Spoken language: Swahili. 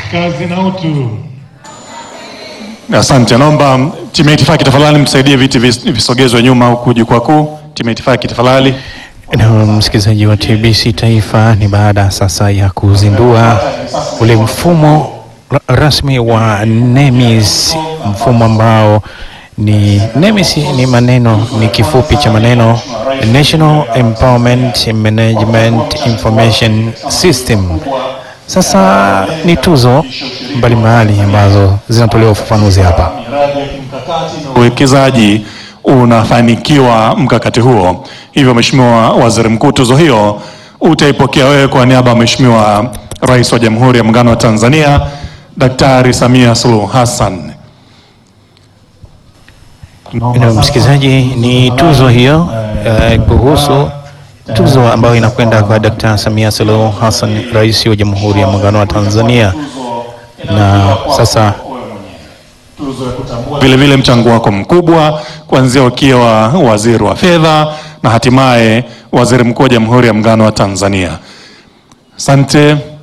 Kazi na utu. Asante, naomba timu ya itifaki tafadhali mtusaidie viti vis- visogezwe nyuma huku jukwaa kuu. Timu ya itifaki tafadhali. Na msikilizaji wa TBC Taifa, ni baada sasa ya kuzindua ule mfumo ra- rasmi wa NEMIS, mfumo ambao ni NEMIS ni maneno ni kifupi cha maneno National Empowerment Management Information System. Sasa ni tuzo mbalimbali ambazo zinatolewa ufafanuzi hapa. Uwekezaji unafanikiwa mkakati huo. Hivyo Mheshimiwa Waziri Mkuu, tuzo hiyo utaipokea wewe kwa niaba ya Mheshimiwa Rais wa Jamhuri ya Muungano wa Tanzania Daktari Samia Suluhu Hassan. Na msikilizaji, ni tuzo hiyo eh, kuhusu tuzo ambayo inakwenda kwa Dkt. Samia Suluhu Hassan, Rais wa Jamhuri ya Muungano wa Tanzania. Na sasa Vile vile mchango wako mkubwa kuanzia ukiwa waziri wa fedha na hatimaye waziri mkuu wa Jamhuri ya Muungano wa Tanzania. Asante.